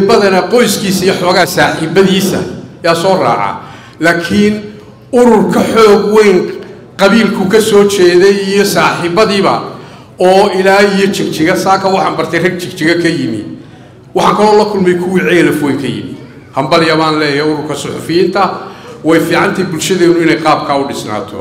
badanaa qoyskiisa iyo xoogaa saaxiibadiisa yaa soo raaca laakiin urur ka xoog weyn qabiilku ka soo jeeday iyo saaxiibadiiba oo ilaa iyo jigjiga saaka waxaan bartay rag jigjiga ka yimi waxaan kaloo la kulmay kuwii ceelaf weyn ka yimi hambalya baan leeyahay ururka suxufiyiinta way fiicantahay bulshadeenu inay qaabkaa u dhisnaato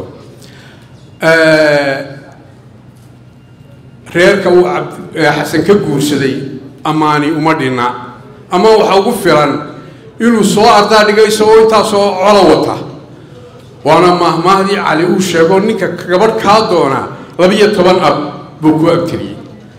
reerka uu xasan ka guursaday ammaani uma dhinna ama waxaa ugu filan inuu soo ardaa dhigo isagoo intaasoo colo wata waana mahmaahdii cali uu sheego ninka gabadh kaa doona labiyo toban ab buu ku abtiriyey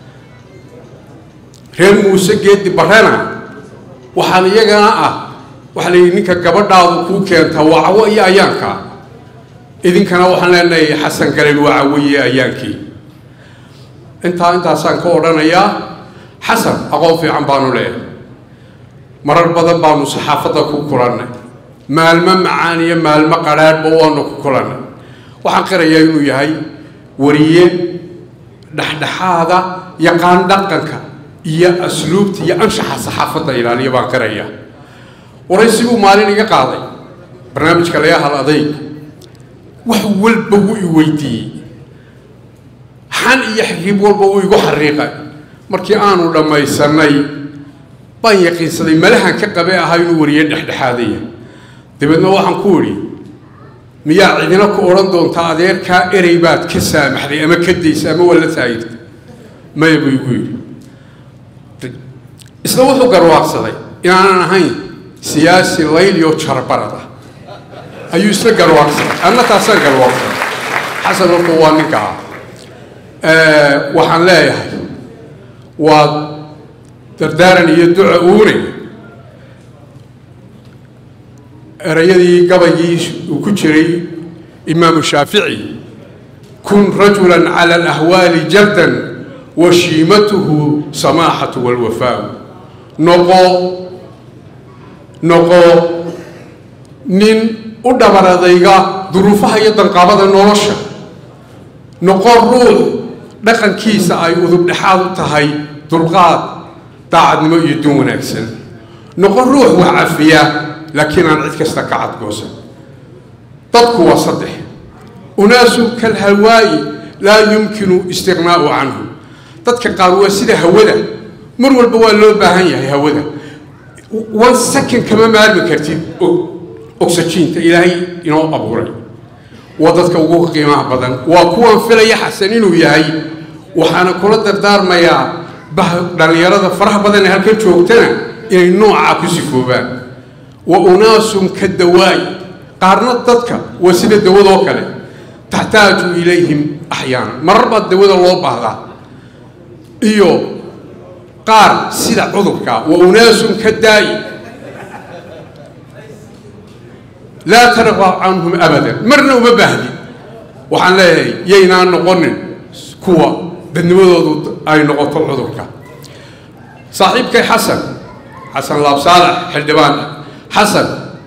reer muuse geedi barrena waxaan iyagana ah waxaa la yidhi ninka gabadhaadu kuu keenta waa cawo iyo ayaanka idinkana waxaan leenahay xasan galen waa cawoye ayaankii intaa intaasaan ka odhanayaa xasan aqoon fiican baanu leeyahay marar badan baanu saxaafadda ku kulannay maalmo macaan iyo maalmo qadhaadhba waanu ku kulannay waxaan qirayaa inuu yahay wariye dhexdhexaada yaqaan dhaqanka iyo asluubta iyo anshaxa saxaafadda ilaaliya baan qirayaa waraysi buu maalin iga qaaday barnaamijka laga hal adayg wax walba wuu i weydiiyey xan iyo xiriib walba wuu igu xariiqay markii aanu dhammaysanay baan yaqiinsaday malahan ka qabe ahaa inuu wariye dhexdhexaadaya dabeedna waxaan ku idhi miyaa cidina ku odhan doontaa adeerkaa erey baad ka saamaxday ama ka daysa ama waa la taagirtay maya buu igu yidhi isna wuxuu garwaaqsaday inaanan ahayn siyaasi layliyo jarbarad ah ayuu isna garwaaqsaday anna taasaan garwaaqsaday xasan horta waa ninkaa waxaan leeyahay waa dardaaran iyo duca uune erayadii gabaygii uu ku jiray imaamu shaafici kun rajulan cala alahwaali jardan wa shiimatuhu samaaxatu walwafaau noqo noqo nin u dhabaradayga duruufaha iyo danqaabada nolosha noqo ruux dhaqankiisa ay udub dhexaad u tahay dulqaad daacadnimo iyo dun wanaagsan noqon ruux wax cafiya laakiin aan cid kasta ka cadgoosan dadku waa saddex unaasu kalhawaa'i laa yumkinu istiqnaa'u canhu dadka qaar waa sida hawada mar walba waa loo baahan yahay hawada one second kama maarmi kartid oxygiinta ilaahay inoo abuuray waa dadka ugu qiimaha badan waa kuwan filaya xasan inuu yahay waxaana kula dardaarmayaa dhallinyarada faraha badan ee halkan joogtana inay noocaa ku sifoobaan wa unaasun ka dawaay qaarna dadka waa sida dawadoo kale taxtaaju ilayhim axyaana marar baa dawada loo baahdaa iyo qaar sida cudurka wa unaasun ka daa'i laa tarqab canhum abadan marna uma baahdi waxaan leeyahay yaynaan noqonin kuwa dadnimadoodu ay noqoto cudurka saaxiibkay xasan xasan laabsaalax xildhibaan xasan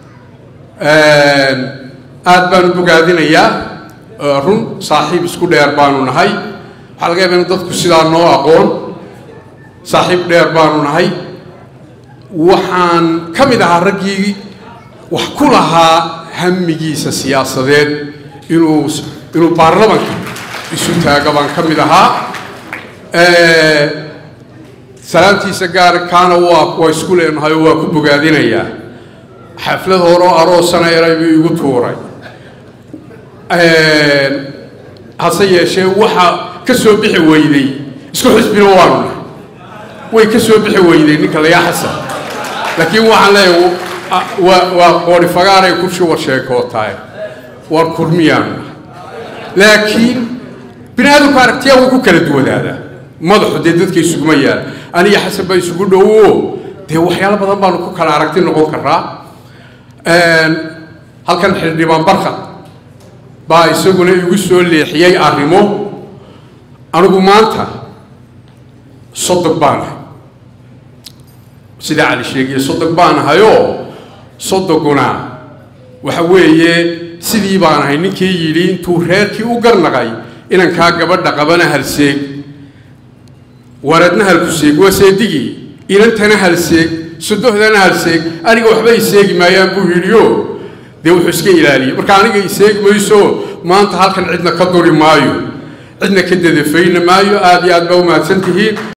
aad baanu bogaadinayaa run saaxiib isku dheer baanu nahay waxaa laga yaaba in dadku sidaa noo aqoon saaxiib dheer baanu nahay waxaan ka mid ahaa raggii wax ku lahaa hamigiisa siyaasadeed inuu inuu baarlamanka isu taaga baan ka mid ahaa salaantiisa gaar kaana waa waa isku leenahay oo waa ku bogaadinayaa xaflad horeo aroosana eray buu igu tuuray hase yeeshee waxa ka soo bixi weyday isku xisbina waanu nahay way ka soo bixi weyday ninka layaa xasan laakiin waxaan leeyahay waa waa qoori fagaaray ku shuba sheekootaay war kurmiyaanu nahay laakiin bini aadamku aragtiyaa wuu ku kala duwanaadaa madaxu dee dadka isuguma yaala aniga xasan baa isugu dhowo dee waxyaalo badan baanu ku kala aragti noqon karaa halkan xildhibaan barkad baa isaguna igu soo leexiyey arrimo anigu maanta sodog baan ahay sida cali sheegiye sodog baan ahayoo sodoguna waxa weeye sidii baan ahay ninkii yidhi intuu reerkii u garnaqay inankaa gabadha qabana halseeg waradna halkuseeg waa seedigii inantana halseeg sodohdana halseeg aniga waxba iseegi maayaan buu yidhiyo dee wuxuu iska ilaaliyey marka aniga iseegi mayso maanta halkan cidna ka duri maayo cidna ka dadafayna maayo aada iyo aad baa u mahadsan tihiin